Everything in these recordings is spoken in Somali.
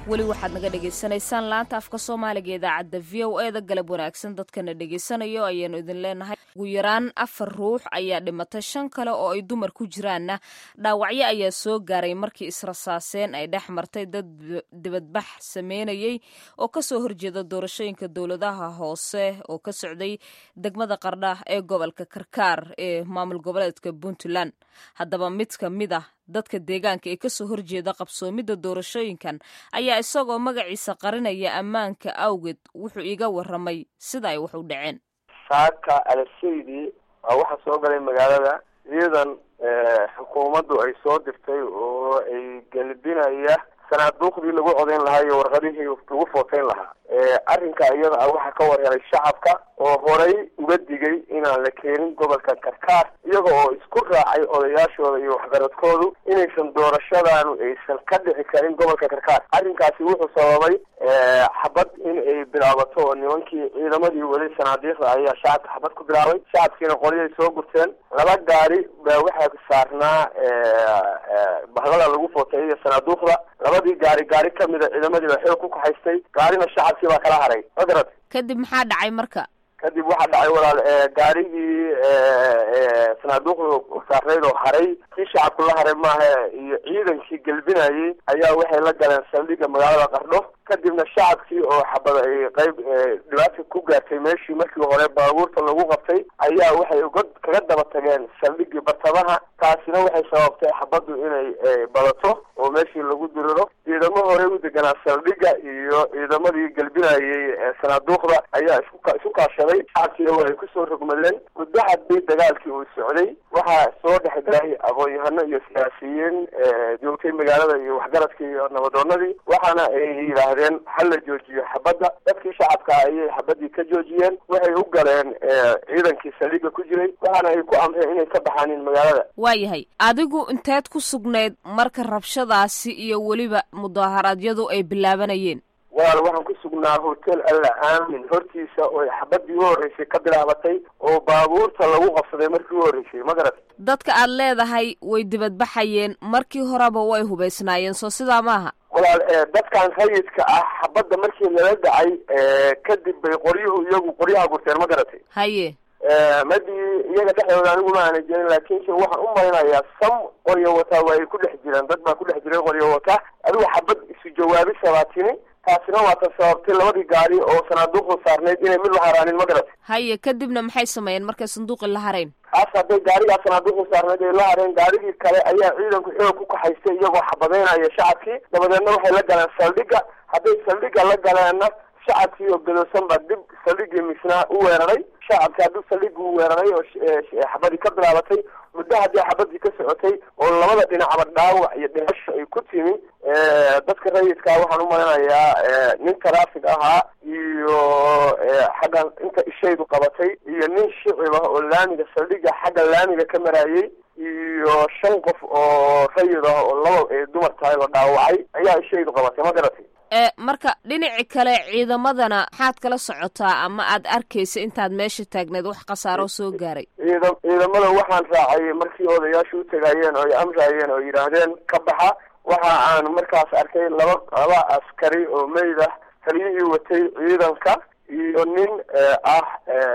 weli waxaad naga dhagaysanaysaan laanta afka soomaaliga idaacadda v o e da galab wanaagsan dadkana dhegaysanayo ayaanu idin leenahay ugu yaraan afar ruux ayaa dhimatay shan kale oo ay dumar ku jiraanna dhaawacyo ayaa soo gaaray markii israsaaseen ay dhex martay dad dibadbax sameynayey oo kasoo horjeeda doorashooyinka dowladaha hoose oo ka socday degmada qardha ee gobolka karkaar ee maamul goboleedka puntland haddaba mid ka mid ah dadka deegaanka ee kasoo horjeeda qabsoomidda doorashooyinkan ayaa isagoo magaciisa qarinaya ammaanka awgeed wuxuu iga waramay sida ay wax u dhaceen saaka alasaydi waa waxaa soo galay magaalada ciidan xukuumaddu ay soo dirtay oo ay gelbinaya sanaaduuqdii lagu codayn lahaa iyo warqadihii lagu footeyn lahaa arrinka iyada ah waxaa ka warhelay shacabka oo horay uga digay inaan la keenin gobolka karkaar iyaga oo isku raacay odayaashooda iyo waxgaradkoodu inaysan doorashadaanu aysan ka dhici karin gobolka karkaar arrinkaasi wuxuu sababay xabad in ay bilaabato oo nimankii ciidamadii weli sanaadiiqda ayaa shacabka xabad ku bilaabay shacabkiina qolyay soo gurteen laba gaari baa waxaa saarnaa bahlada lagu footeeyay iyo sanaaduuqda labadii gaari gaari kamida ciidamadii baa xoog ku kaxaystay gaarina shacabkii baa kala haray ma garad kadib maxaa dhacay marka kadib waxaa dhacay walaal gaarigii sanaaduuqda saarnayd oo haray kii shacabku la haray maaha iyo ciidankii gelbinayay ayaa waxay la galeen saldhigga magaalada qardho kadibna shacabkii oo xabad ay qeyb dhibaata ku gaartay meeshii markii hore baabuurta lagu qabtay ayaa waxay uga kaga daba tageen saldhiggii bartamaha taasina waxay sababtay xabaddu inay badato oo meeshii lagu diriro ciidamo hore u deganaa saldhigga iyo ciidamadii gelbinayay sanaaduuqda ayaa isku isu kaashaday shacabkiina waa ay kusoo rogmadeen muddo haddii dagaalkii uu socday waxaa soo dhex galay aqoon-yahano iyo siyaasiyiin joogtay magaalada iyo waxgaradkii iyo nabadoonadii waxaana ay yidhaahdeen hal la joojiyo xabadda dadkii shacabka ayay xabadii ka joojiyeen waxay u galeen ciidankii saldhigga ku jiray waxaana ay ku amreen inay ka baxaanin magaalada waayahay adigu inteed ku sugnayd marka rabshadaasi iyo weliba mudaharaadyadu ay bilaabanayeen walaal waxaan ku sugnaa hotel alla aamin hortiisa oo xabadii u horreysay ka bilaabatay oo baabuurta lagu qabsaday markii u horreysay ma garat dadka aad leedahay way dibadbaxayeen markii horeba way hubaysnaayeen soo sidaa maaha walaal dadkan rayidka ah xabadda markii lala dhacay kadib bay qoryuhu iyagu qoryaha gurteen ma garatay haye madii iyaga dhexdooda anigu ma aana jirin laakiinse waxaan u malinayaa sam qoryo wataa waa ay ku dhex jireen dad baa ku dhex jiray qoryo wata adigu xabad isu jawaabi sabaatini taasina waa ta sababtay labadii gaari oo sanaaduuqda saarnayd inay mid la haraanin ma garat haye kadibna maxay sameeyeen markay sanduuqi la harayn kaas hadday gaarigaa sanaaduuqda saarnayd ay la hareen gaarigii kale ayaa ciidanku xoog ku kaxaystay iyagoo xabadeynaya shacabkii dabadeedna waxay la galeen saldhigga hadday saldhigga la galeenna shacabkii oo gadoosan baa dib saldhiggii misnaa u weeraray shacabki hadduu saldhiggi u weeraray oo xabadii ka bilaabatay muddo haddii xabadii ka socotay oo labada dhinacba dhaawac iyo dhimasho ay ku timi dadka rayidkaa waxaan u malinayaa nin taraafig ahaa iyo xaggan inta ishaydu qabatay iyo nin shicib ah oo laamiga saldhigga xagga laamiga ka marayay iyo shan qof oo rayid ah oo laba ay dumar tahay la dhaawacay ayaa ishaydu qabatay ma garatay marka dhinaci kale ciidamadana maxaad kala socotaa ama aad arkaysa intaad meesha taagneed wax khasaaro soo gaaray ciida ciidamada waxaan raacay markii odayaashu u tagaayeen oo ay amraayeen oo yidhaahdeen ka baxa waxa aan markaas arkay laba laba askari oo meyd ah taliyihii watay ciidanka iyo nin ah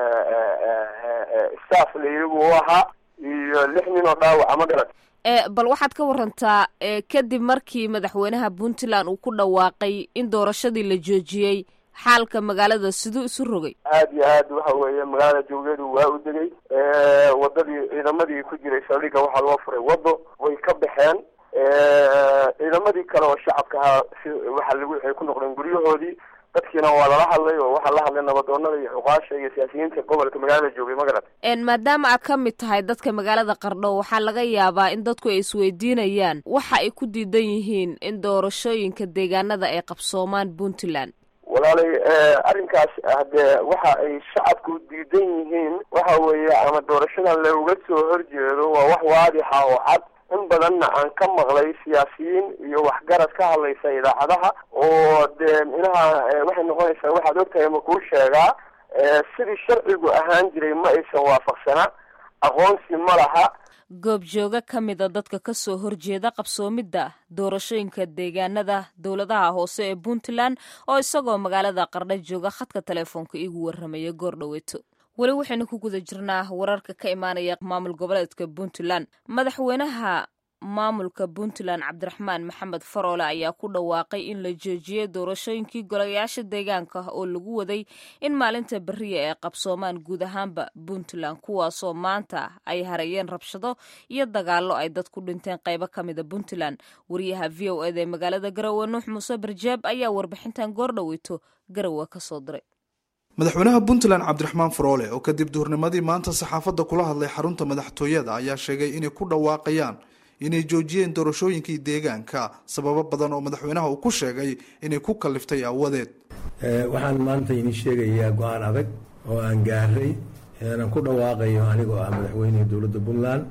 staff laygu u ahaa iyo lix nin oo dhaawaca ma garat bal waxaad ka warantaa kadib markii madaxweynaha puntland uu ku dhawaaqay in doorashadii la joojiyey xaalka magaalada siduu isu rogay aad iyo aad waxa weeye magaalada jawgeedu waa u degay wadadii ciidamadii ku jiray saldhigga waxaa loo furay waddo way ka baxeen ciidamadii kale oo shacabka ahaa si waxa lagu waxay ku noqdeen guryahoodii dadkiina waa lala hadlay oo waxaa la hadlay nabadoonada iyo cuqaasha iyo siyaasiyiinta gobolka magaalada joogay ma garat maadaama aad ka mid tahay dadka magaalada qardho waxaa laga yaabaa in dadku ay isweydiinayaan waxa ay ku diidan yihiin in doorashooyinka deegaanada ay qabsoomaan puntland walaalay arrinkaas hadee waxa ay shacabku diidan yihiin waxa weeye ama doorashadan looga soo horjeedo waa wax waadixa oo cad in badanna aan ka maqlay siyaasiyiin iyo waxgarad ka hadlaysa idaacadaha oo dee minaha waxay noqonaysaa waxaad ogtahay ma kuu sheegaa sidii sharcigu ahaan jiray ma aysan waafaqsanaa aqoonsi ma laha goobjooga ka mida dadka ka soo horjeeda qabsoomidda doorashooyinka deegaanada dowladaha hoose ee puntland oo isagoo magaalada qardha jooga khadka telefoonka iigu warramaya goordhoweeto weli waxaynu ku guda jirnaa wararka ka imaanaya maamul goboleedka puntland madaxweynaha maamulka puntland cabdiraxmaan maxamed faroole ayaa ku dhawaaqay in la joojiyey doorashooyinkii golayaasha deegaanka oo lagu waday in maalinta beriya ay qabsoomaan guud ahaanba puntland kuwaasoo maanta ay harayeen rabshado iyo dagaallo ay dad ku dhinteen qaybo ka mida puntland wariyaha v o eda ee magaalada garowe nuux muuse barjaab ayaa warbixintan goordhoweyto garowe ka soo diray madaxweynaha puntland cabdiraxmaan faroole oo kadib duhurnimadii maanta saxaafadda kula hadlay xarunta madaxtooyada ayaa sheegay inay ku dhawaaqayaan inay joojiyeen doorashooyinkii deegaanka sababo badan oo madaxweynaha uu ku sheegay inay ku kaliftay aawadeed waxaan maanta idin sheegayaa go-aan adag oo aan gaaray aan ku dhawaaqayo anigoo ah madaxweynihii dowladda puntland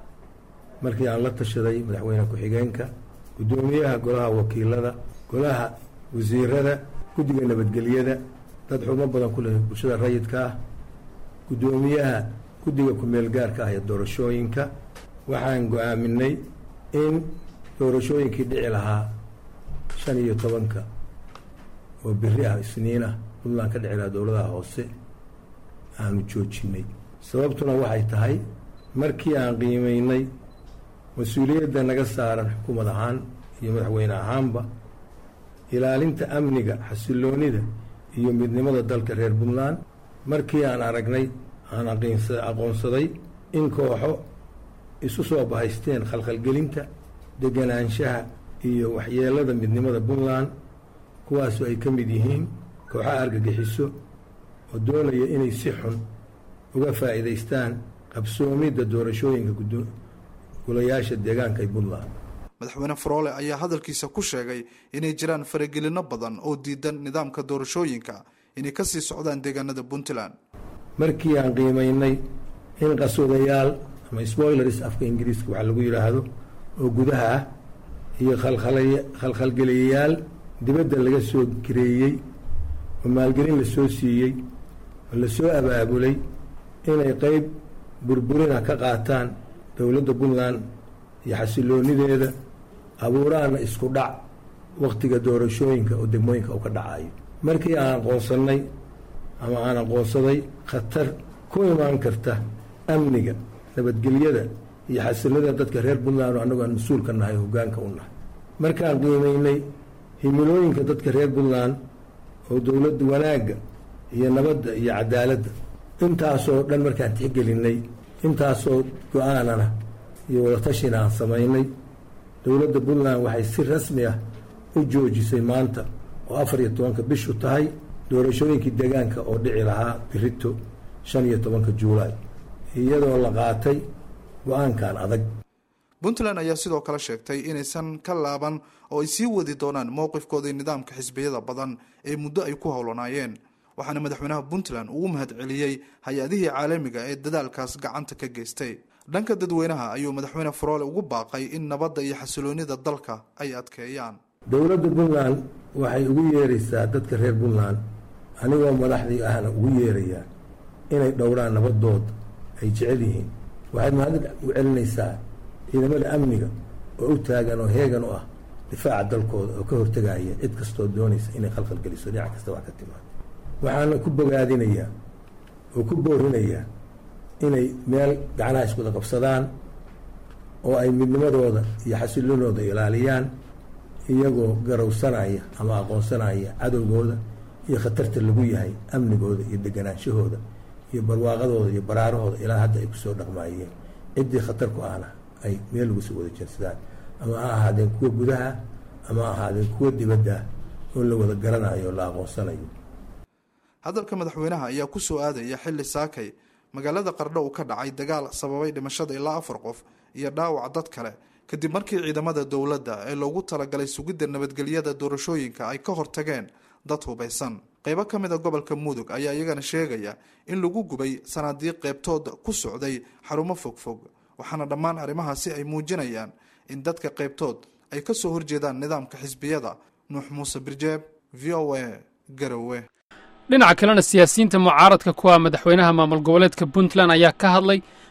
markii aan la tashaday madaxweyne ku-xigeenka guddoomiyaha golaha wakiilada golaha wasiirada guddiga nabadgelyada dad xubno badan ku leh bulshada rayidka ah guddoomiyaha guddiga ku-meel gaarka ah ee doorashooyinka waxaan go-aaminay in doorashooyinkii dhici lahaa shan iyo tobanka oo beri ah isniin ah puntland ka dhici lahaa dowladaha hoose aanu joojinay sababtuna waxay tahay markii aan qiimeynay mas-uuliyadda naga saaran xukuumad ahaan iyo madaxweyne ahaanba ilaalinta amniga xasiloonida iyo midnimada dalka reer puntland markii aan aragnay aan aqoonsaday in kooxo isu soo bahaysteen khalkhalgelinta deganaanshaha iyo waxyeelada midnimada puntland kuwaasoo ay ka mid yihiin kooxaha argagixiso oo doonaya inay si xun uga faa'iidaystaan qabsoomidda doorashooyinka golayaasha deegaanka ee puntland madaxweyne faroole ayaa hadalkiisa ku sheegay inay jiraan faragelino badan oo diidan nidaamka doorashooyinka inay kasii socdaan deegaanada puntland markii aan qiimeynay in qaswadayaal ama spoilers afka ingiriiska waxaa lagu yidhaahdo oo gudaha ah iyo khalkhalgeliyayaal dibadda laga soo gareeyey oo maalgelin la soo siiyey oo lasoo abaabulay inay qeyb burburina ka qaataan dowladda puntland iyo xasiloonideeda abuuraana isku dhac wakhtiga doorashooyinka oo degmooyinka uu ka dhacayo markii aan aqoonsannay ama aan aqoonsaday khatar ku imaan karta amniga nabadgelyada iyo xasilada dadka reer puntland oo annagu aan mas-uulka nahay oo hoggaanka u nahay markaan qiimeynay himilooyinka dadka reer puntland oo dowladda wanaagga iyo nabadda iyo cadaaladda intaasoo dhan markaan tixgelinay intaasoo go-aanana iyo wadatashina aan samaynay dowladda puntland waxay si rasmi ah u joojisay maanta oo afar iyo tobanka bishu tahay doorashooyinkii deegaanka oo dhici lahaa birito shan iyo tobanka juulaay iyadoo la qaatay go-aankan adag puntland ayaa sidoo kale sheegtay inaysan ka laaban oo ay sii wadi doonaan mowqifkoodii nidaamka xisbiyada badan ee muddo ay ku howlanaayeen waxaana madaxweynaha puntland ugu mahadceliyey hay-adihii caalamiga ee dadaalkaas gacanta ka geystay dhanka dadweynaha ayuu madaxweyne faroole ugu baaqay in nabadda iyo xasiloonida dalka ay adkeeyaan dowladda puntland waxay ugu yeeraysaa dadka reer puntland anigoo madaxdii ahna ugu yeerayaa inay dhowraan nabadooda ay jecel yihiin waxaad mahad u celinaysaa ciidamada amniga oo u taagan oo heegan u ah difaaca dalkooda oo ka hortegaya cid kastoo doonaysa inay khalkhalgeliso dhinac kasta wax ka timaado waxaana ku bogaadinayaa oo ku boorinayaa inay meel gacnaha iskuda qabsadaan oo ay midnimadooda iyo xasiloonooda ilaaliyaan iyagoo garowsanaya ama aqoonsanaya cadowgooda iyo khatarta lagu yahay amnigooda iyo deganaanshahooda iyo barwaaqadooda iyo baraarahooda ilaa hadda ay kusoo dhaqmaayeen ciddii khatar ku ahna ay meel lagu soo wada jeedsadaan ama ha ahaadeen kuwa gudaha ama ha ahaadeen kuwa dibadda oo la wada garanayo o la aqoonsanayo hadalka madaxweynaha ayaa ku soo aadaya xilli saakay magaalada qardho uu ka dhacay dagaal sababay dhimashada ilaa afar qof iyo dhaawac dad kale kadib markii ciidamada dowladda ee loogu talagalay sugidda nabadgelyada doorashooyinka ay ka hortageen dad hubaysan qeybo ka mid a gobolka mudug ayaa iyagana sheegaya in lagu gubay sanaadiiq qeybtood ku socday xarumo fogfog waxaana dhammaan arrimahaasi ay muujinayaan in dadka qeybtood ay ka soo horjeedaan nidaamka xisbiyada nuux muuse birjeeb v o a garowe dhinaca kalena siyaasiyiinta mucaaradka ku ah madaxweynaha maamul goboleedka puntland ayaa ka hadlay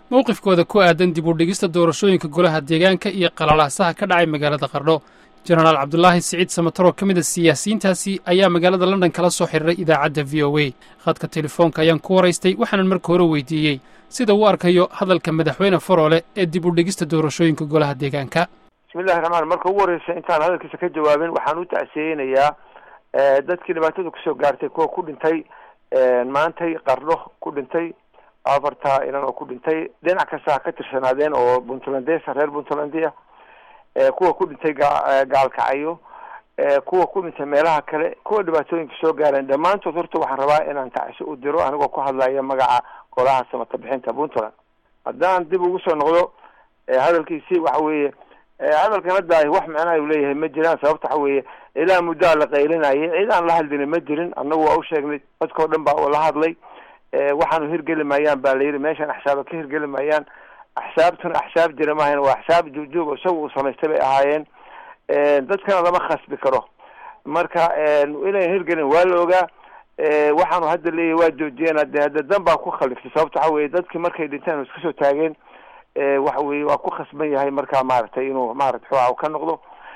mowqifkooda ku aadan dib u dhigista doorashooyinka golaha deegaanka iyo qalalaasaha ka dhacay magaalada qardho jenaraal cabdulaahi siciid samataroo ka mid a siyaasiyiintaasi ayaa magaalada london kala soo xiriiray idaacadda v o a khadka telefoonka ayaan ku waraystay waxaanan marka hore weydiiyey sida uu arkayo hadalka madaxweyne faroole ee dib u dhigista doorashooyinka golaha deegaanka bismillahi raxmaan marka ugu horreysa intaan hadalkiisa ka jawaabin waxaan u tacsiyeynayaa dadkii dhibaatada kusoo gaartay kuwa ku dhintay maantay qardho ku dhintay afarta inan oo ku dhintay dhinac kasta ha ka tirsanaadeen oo puntlandesa reer puntlandia kuwa ku dhintay gaalkacayo kuwa ku dhintay meelaha kale kuwa dhibaatooyinka soo gaareen dhammaantood horta waxaan rabaa inaan tacsi u diro anigoo ku hadlaya magaca golaha samata bixinta puntland haddaan dib ugu soo noqdo hadalkiisi waxa weeye hadalkan hadda wax macnaha u leeyahay ma jiraan sababta waxa weeye ilaa muddaa la qaylinayay cid aan la hadlina ma jirin annagu waa u sheegnay dadkao dhan baa la hadlay waxaanu hirgeli maayaan baa la yidhi meeshaan axsaaba ka hirgeli maayaan axsaabtuna axsaab jira maahayn waa axsaab juugjuug isaga uu samaystay bay ahaayeen dadkana lama khasbi karo marka inayn hirgelin waa la ogaa waxaanu hadda leeyahay waa joojiyeen de hadda dan baa ku khaliftay sababta waxa weye dadkii markay dhinteen iska soo taageen waxa weye waa ku khasban yahay markaa maaragtay inuu maarata xooa ka noqdo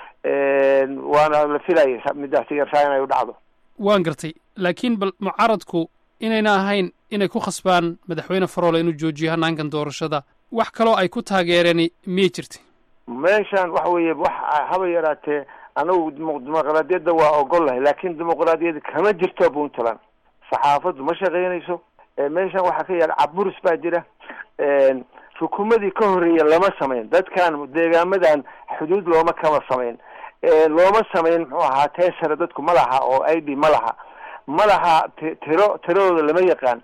waana la filayay midaasi yarsaa inay u dhacdo waan gartay laakiin bal mucaaradku inayna ahayn inay ku khasbaan madaxweyne faroole inuu joojiyo hanaankan doorashada wax kaloo ay ku taageereen miyay jirta meeshan waxa weeye wax haba yaraatee anagu dimuqraadiyadda waa ogol lahay laakin dimuqraadiyadda kama jirto puntland saxaafaddu ma shaqeynayso meeshan waxaa ka yaala caburis baa jira xukuumadii ka horreeya lama samayn dadkan deegaamadan xuduud looma kama samayn looma samayn muxuu ahaa teesare dadku ma laha oo i d ma laha ma laha tiro tiradooda lama yaqaan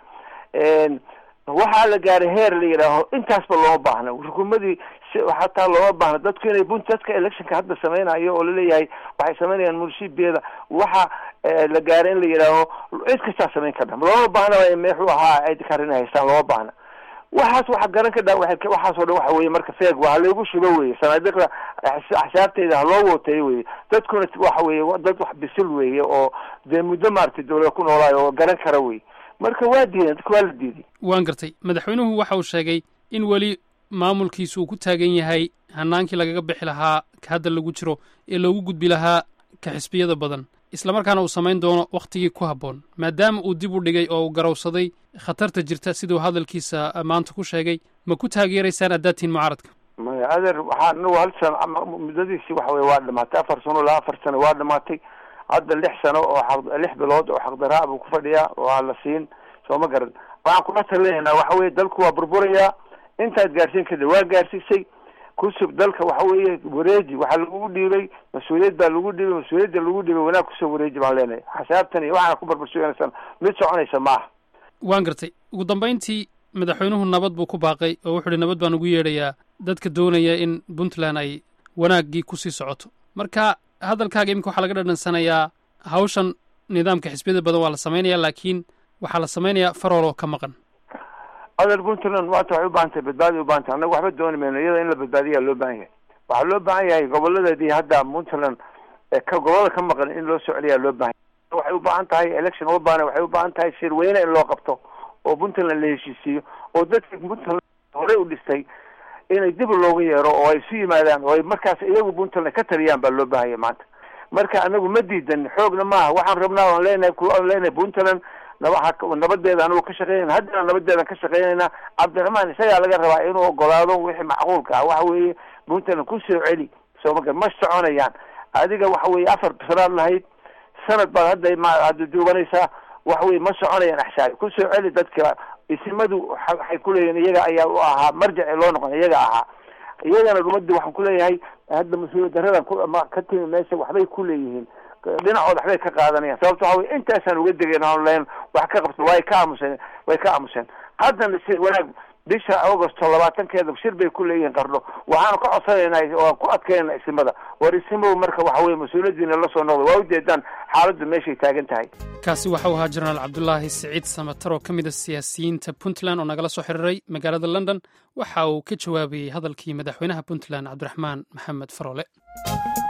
waxaa la gaaray heer la yidhaaho intaasba looma baahna xukuumadii hataa looma baahna dadku inay bunt dadka electionka hadda sameynayo oo laleeyahay waxay sameynayaan munshibeeda waxa la gaaray in la yidhaaho cid kastaa samayn karta looma baahna mxuu ahaa ay karin haystaan looma baahna waxaas waxa garan ka dha waxaasoo dhan waxa weye marka feeg waa halaygu shubo weye sanaadiqda axsaabteyda haloo wooteeyo weye dadkuna waxa weye dad wax bisil weye oo dee muddo maaragtay dawlada ku noolaayo oo garan kara wey marka waa diideen dadka waa la diiday waan gartay madaxweynuhu waxa uu sheegay in weli maamulkiisu uu ku taagan yahay hanaankii lagaga bixi lahaa ka hadda lagu jiro ee loogu gudbi lahaa ka xisbiyada badan islamarkaana uu samayn doono wakhtigii ku habboon maadaama uu dib u dhigay oo uu garowsaday khatarta jirta siduu hadalkiisa maanta ku sheegay ma ku taageeraysaan addaatiin mucaaradka maya adeer waxaa anagu hal sano muddadiisi waxa weye waa dhamaatay afar sano ilaa afar sano waa dhamaatay hadda lix sano oo aq lix bilood oo xaqdaraa buu ku fadhiyaa waa la siin soo ma garan waxaan kula talinaynaa waxa weye dalku waa burburayaa intaad gaarsiin kada waa gaarsiisay kusub dalka waxa weeye wareeji waxaa lagugu dhiibay mas-uuliyad baa lagu dhiibay mas-uuliyadda lagu dhiibay wanaag kusoo wareeji baan leenahay xasaabtan iyo waxaana ku barbarsuganaysan mid soconaysa maaha waan gartay ugu dambayntii madaxweynuhu nabad buu ku baaqay oo wuxuu ihi nabad baan ugu yeedhayaa dadka doonaya in puntland ay wanaaggii kusii socoto marka hadalkaaga iminka waxaa laga dhadhansanayaa hawshan nidaamka xisbiyada badan waa la samaynaya laakiin waxaa la samaynayaa farool oo ka maqan adeer puntland maanta waxay u baahan tahay badbaadi u bahan tahay annaga waxba dooni mayno iyada in la badbaadiyaa loo baahan yahay waxaa loo baahan yahay goboladeedii hadda puntland ka gobolada ka maqan in loo soo celiyaa loo baahan yahay waxay u baahan tahay election uma baahna waxay u baahan tahay shirweyne in loo qabto oo puntland la heshiisiiyo oo dadka puntland horey u dhistay inay dib loogu yeero oo ay isu yimaadaan oo ay markaas iyagu puntland ka taliyaan baa loo baahanya maanta marka anagu ma diidan xoogna maaha waxaan rabnaa aan leenahay aan leenahay puntland nabadeeda anagu ka shaqeynayna haddana nabadeedan ka shaqeynayna cabdiraxmaan isagaa laga rabaa inuu ogolaado wixii macquulka ah waxa weeye puntland kusoo celi sooma ma soconayaan adiga waxa weye afar sanaad lahayd sanad baad hadda hadda duubanaysaa waxa weye ma soconayaan axsaabi kusoo celi dadka isimadu waxay kuleeyihin iyaga ayaa u ahaa marjaci loo noqon iyaga ahaa iyagana umadi waxaan kuleeyahay hadda mas-uuliyad daradan ka timi meesha waxbay kuleeyihiin dhinacood waxbay ka qaadanayaan sababto waxa wey intaasaan uga degayn aan len wax ka qabto way ka aamuseen way ka aamuseen haddana si wanaag bisha augusto labaatankeeda shir bay ku leeyihiin qardho waxaanu ka codsanaynaa waan ku adkaynana isimada war isimow marka waxa weye mas-uuliyadiina la soo noqda waa ujeedaan xaaladdu meeshay taagan tahay kaasi waxau ahaa jenaraal cabdulaahi siciid samatar oo ka mid a siyaasiyiinta puntland oo nagala soo xiriiray magaalada london waxa uu ka jawaabayey hadalkii madaxweynaha puntland cabdiraxmaan maxamed faroole